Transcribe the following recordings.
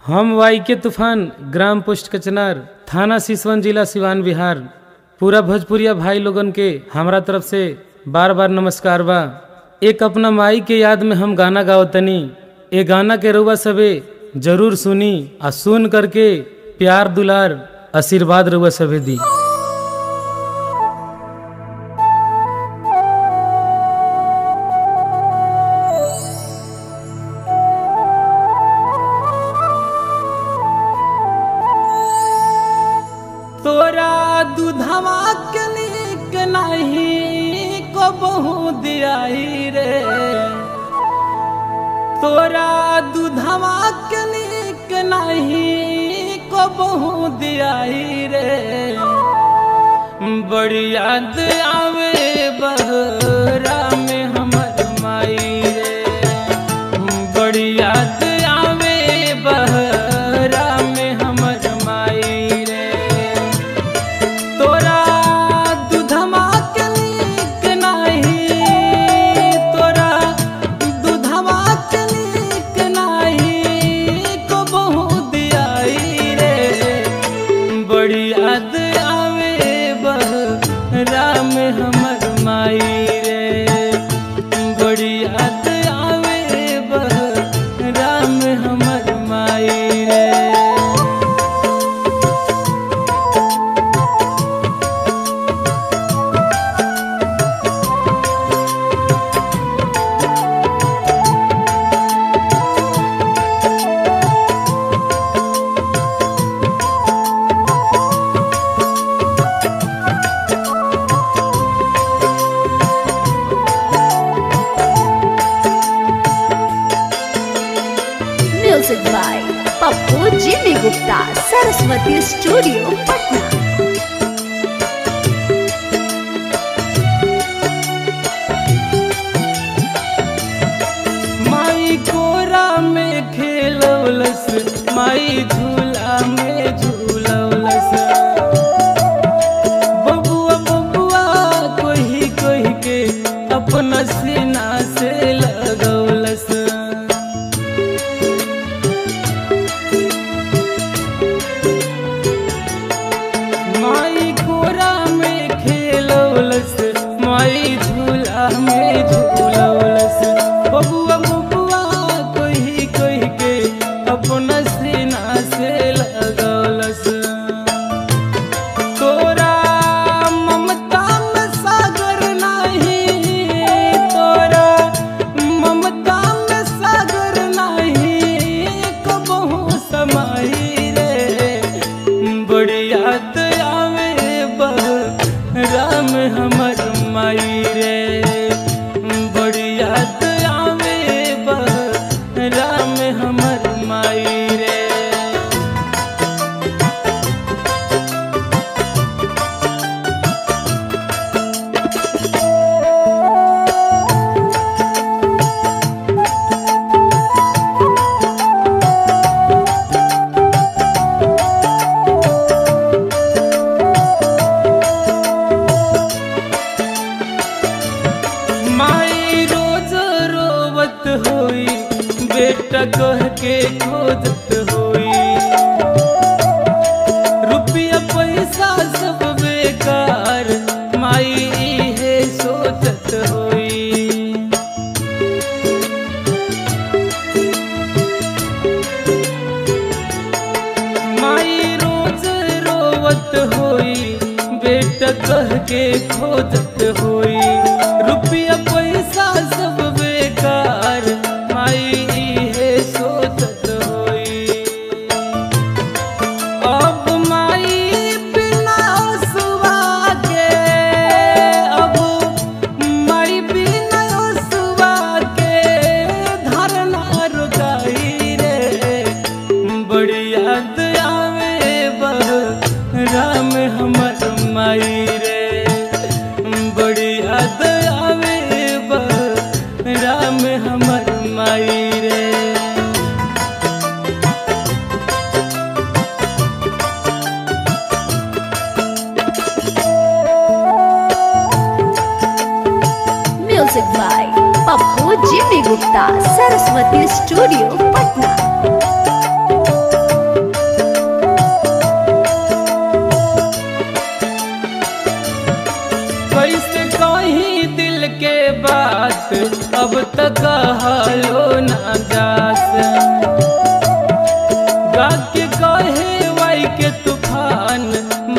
हम वाई के तूफान ग्राम पोस्ट कचनार थाना सिसवन जिला सिवान बिहार पूरा भोजपुरिया भाई लोगन के हमरा तरफ से बार बार नमस्कार बा एक अपना माई के याद में हम गाना गावतनी ए गाना के रउआ सबे जरूर सुनी आ सुन करके प्यार दुलार आशीर्वाद रउआ सबे दी तोरा दूधवा के नीक नहीं को बहु दियाई रे तोरा दूधवा के नीक नहीं को बहु दियाई रे बड़ी याद आवे बहरा में हमर माई रे बड़ी याद आवे बहरा में हमर माई रे तोरा दूधमा के नीक नाही तोरा दूधमा के नीक नाही को बहु दियाई रे बड़ी याद आवे बहरा में हमर माई रे बड़ी याद आवे बहरा में हमर माई रे music by Pappu Jimmy Gupta Saraswati studio Patna माई कोरा में खेलवलस माई झूला में झूलवलस बबुआ बबुआ कोही कोही के अपना सीना से लगवलस माई कोरा में खेलवलस माई झूला में झूलवलस बबुआ बबुआ कोही कोही के अपना सीना से लगवलस तोरा ममता में सागर नहीं तोरा ममता में सागर नहीं कबहू समाई रे बड़ी याद आवे राम हमर माई रे बड़ी याद आवे राम हमर माई रे माई रोज रोवत होई बेटा कह के खोजत होई रुपया पैसा सब बेकार माई इहे सोचत होई माई रोज रोवत होई बेटा कह के खोजत होई रुपया पैसा सब बेकार माई इहे सोचत होई अब माई बिना सुवा के अब माई बिना सुवा के धरना रुकाई रे बड़ी याद आवे राम हमर माई रे बड़ी याद आवे राम हमर माई रे music by Pappu Jimmy Gupta Saraswati studio Patna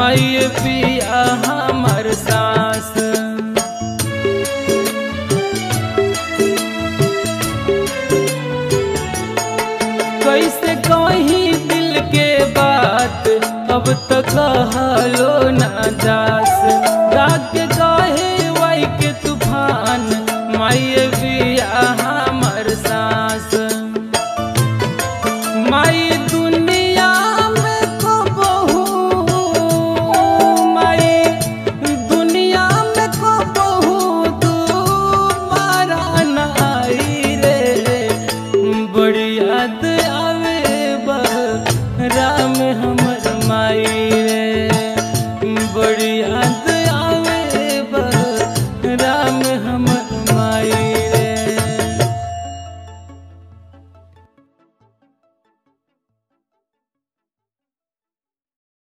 माई पिया हमर सास कैसे कहीं दिल के बात अब तक कहलो ना जास राग के कहे वाई के तूफान माई बिया हमर सास माई दुनिया में को बहू माई दुनिया में को बहू तुम्हारा नाई रे बड़ी याद आवे बहरा